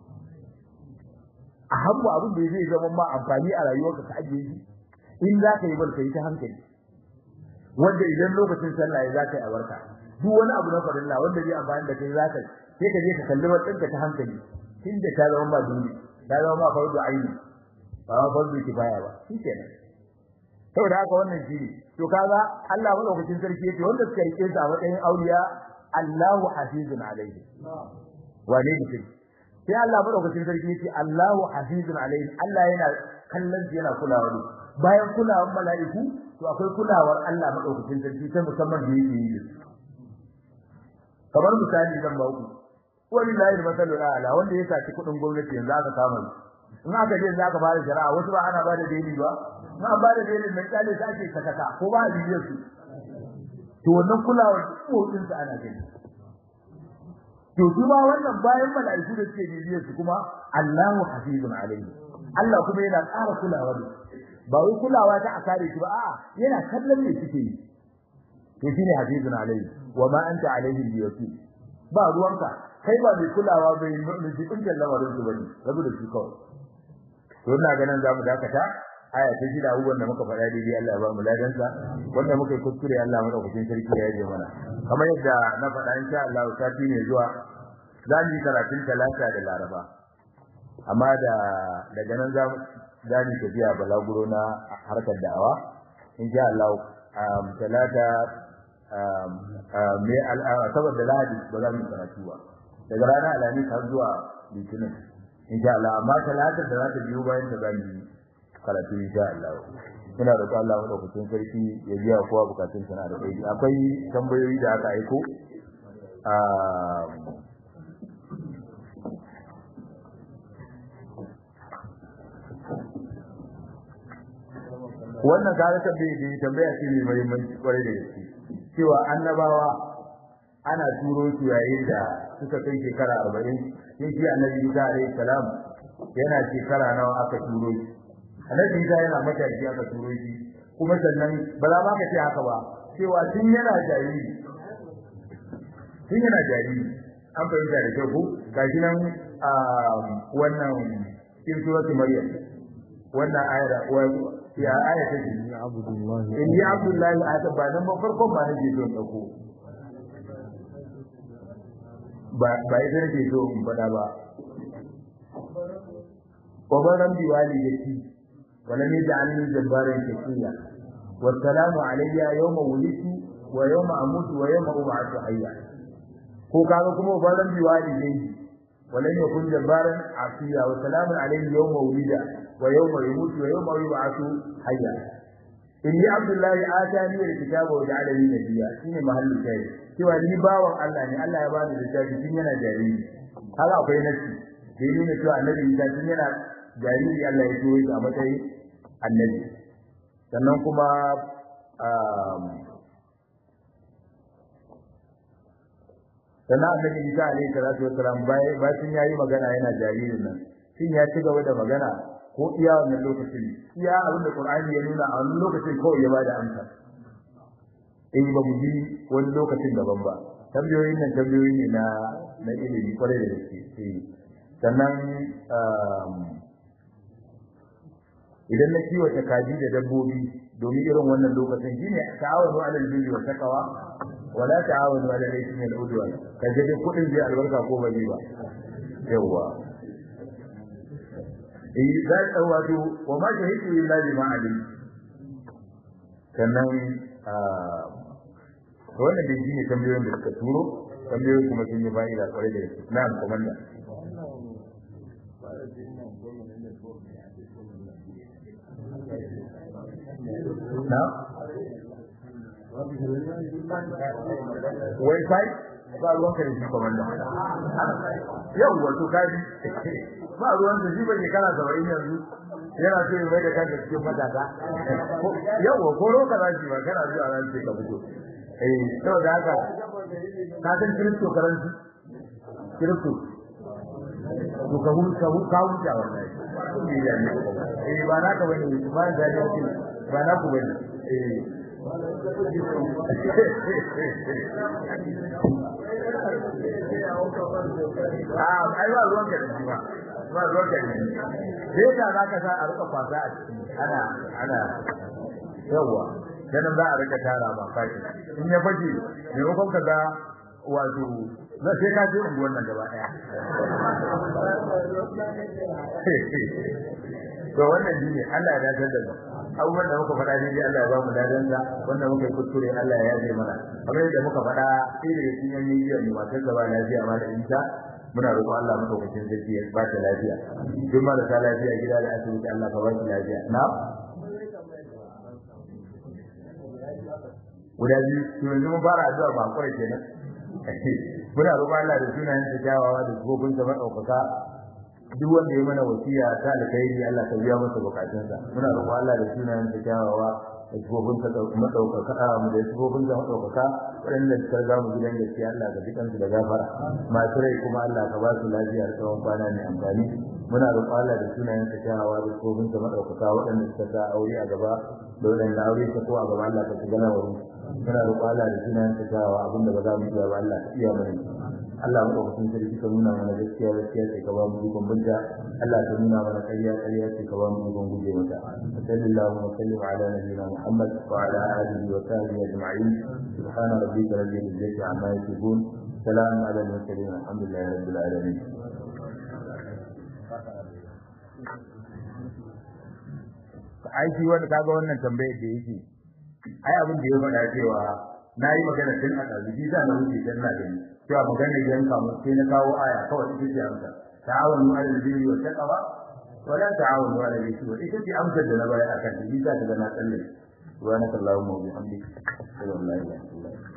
a hannu abin da zai zama ma amfani a rayuwarka ka ajiye shi in za ka yi barka yi ta hankali wanda idan lokacin sallah ya za ka yi a barka duk wani abu na farilla wanda zai amfani da kai za ka sai ka je ka kalli wadinka ta hankali tunda ta zama ma duni ta zama ma fardu aini ba ma fardu kifaya ba shikenan saboda haka wannan shi ne to kaga Allah madaukakin sarki yace wanda suka rike su a matsayin auliya Allahu hafizun alaihi wane ne sai Allah madaukakin sarki yace Allahu hafizun alaihi Allah yana kallon yana kulawa ne bayan kulawar mala'iku to akwai kulawar Allah madaukakin sarki ta musamman da yake yi kamar misali zan ba ku wani layi da masalul ala wanda ya saci kudin gwamnati yanzu aka kama shi in aka je za ka fara shari'a wasu ba ana ba da daili ba in an ba da daili mai kyale ta ake sakaka ko ba a bibiyar su to wannan kulawar kodin su ana gani to su ma wannan bayan mala'iku da suke bibiyar su kuma Allahu hafizun alaihi Allah kuma yana ƙara kulawa da ba wai kulawa ta akare shi ba a'a yana kallon me suke yi to shine hafizun alaihi wa ma anta alaihi biyakil ba ruwanka kai ba mai kulawa bai nufi kungiyar lamarin su bane rabu da su kawai to ina ganin za mu dakata aya ta shida abubuwan da muka faɗa daidai Allah ya ba mu ladansa wanda muka yi kuskure Allah madaukakin sarki ya yi mana kamar yadda na faɗa insha Allah sati ne zuwa za mu yi karatun talata da laraba amma da daga nan za za mu tafiya balaguro na harkar da'awa insha Allah talata me saboda lahadi ba za mu yi karatu ba daga ranar alhamis har zuwa litinin insha Allah amma talatar da za ta biyo bayan ta zamu yi karatu insha Allah ina da Allah mu daukakin sarki ya biya kowa bukatun sana da kai akwai tambayoyi da aka aiko a wannan kare tambaye da tambaya ce mai muhimmanci kwarai da gaske cewa annabawa ana turo su yayin da suka kai shekara arba'in sai shi annabi Isa alaihi salam yana shekara nawa aka turo shi annabi Isa yana matashi aka turo shi kuma sannan ba za ma ka ce haka ba cewa tun yana jariri tun yana jariri an fahimta da kyau ko gashi nan wannan cikin suratul maryam wannan ayar ya aya ta ce ya abdullahi in ya abdullahi a ta ba nan ba farkon ba nake so in dauko ba ba ita nake so in faɗa ba kobaran biwali da shi ولم يجعلني جبارا شقيا والسلام علي يوم ولدت ويوم اموت ويوم ابعث حيا ko kaga kuma balan biwali dai walan yakun jabbaran asiya wa salamun alayhi yawma wulida wa yawma yamutu wa yawma yub'athu hayya inni abdullahi atani alkitaba wa ja'alani nabiyya shine mahallin kai cewa ni bawan Allah ne Allah ya bani littafi tun yana jariri haka akwai nasi da yi nuna cewa annabi Isa tun yana jariri Allah ya turo shi a matsayin annabi sannan kuma sannan annabi Isa alaihi salatu wassalam bayan yayi magana yana jaririn nan shin ya ci gaba da magana ko iya wannan lokacin iya abinda Qur'ani ya nuna a wannan lokacin kawai ya bada amsa in ba mu ji wani lokacin daban ba tambayoyin nan tambayoyi ne na na ilimi kwarai da gaske sannan idan na kiwata kaji da dabbobi domin irin wannan lokacin shine ta'awunu 'alal birri wa taqwa wa la ta'awunu 'alal ithmi wal 'udwan kaje duk kudin zai albarka ko ba zai ba yawa eh da wato wa ma shahidu illa bima alim sannan wannan da shine tambayoyin da suka turo tambayoyi kuma sun yi fa'ida kwarai da gaske na'am komanda na wifi ba ruwan ka da shi komanda yau wato kaji ba ruwan da shi bane kana saba'in yanzu yana so ya mai da kanka cikin matasa yau ko roka za shi ba kana zuwa ran sai ka fito eh saboda haka ka san crypto currency crypto to ka hu ka hu ka hu ta wallahi eh ba na ka bane ba da ne ba na ku bane eh Ah, ai ba ruwan ka da ba. Ba ruwan ka da Sai ka za ka sa a rika kwasa a ciki. Ana ana yawa. Dan za a rika tara ba kashi. In ya faje, ne ko ka ga wato na sai ka je unguwan nan gaba daya. To wannan shine Allah ya dace da mu. abubuwan da muka faɗa daidai Allah ya ba mu ladan sa wanda muka yi kuskure Allah ya yaje mana kamar yadda muka faɗa sai daga cikin yan midiya ne matar gaba lafiya ma da Isa muna roƙon Allah madaukakin sarki ya ba ta lafiya duk marasa lafiya gida da asibiti Allah ka ba su lafiya na guda biyu to yanzu mun fara addu'a ba kwarai kenan muna roƙon Allah da sunayen sa kyawawa da gobin sa madaukaka duk wanda ya mana wasiya ta alkhairi Allah ka biya masa bukatunsa muna roƙon Allah da sunayen sa kyawawa da gobin sa madaukaka mu da gobin sa madaukaka wanda suka ga mu gidan gaskiya Allah ka dukan su da gafara masu rai kuma Allah ka ba su lafiya da tsawon kwana mai amfani muna roƙon Allah da sunayen sa kyawawa da gobin sa madaukaka waɗanda suka sa aure a gaba da waɗanda aure ta ko a gaba Allah ka shiga lamarin muna roƙon Allah da sunayen sa kyawawa abinda ba za mu iya ba Allah ka iya mana Allah madaukakin sarki ka nuna mana gaskiya gaskiya sai ka ba mu ikon binta Allah ka nuna mana ƙarya ƙarya sai ka ba mu ikon guje mata sallallahu wa sallim ala nabiyyina Muhammad wa ala alihi wa sahbihi ajma'in subhana rabbika rabbil izzati amma yasifun salamun ala al-mursalin alhamdulillahi rabbil alamin aiki wanda kaga wannan tambayar da yake ai abin da ya faɗa cewa na yi magana tun a ɗalibi da na wuce dan na gani cewa magana yanka mu sai na kawo aya kawai ita ce amsa ta'awunu 'alal birri wa taqwa wa la ta'awunu 'alal ithmi wa ita ce amsar da na bayar akan ta bisa ta na tsalle subhanakallahumma wa bihamdika sallallahu alaihi wa sallam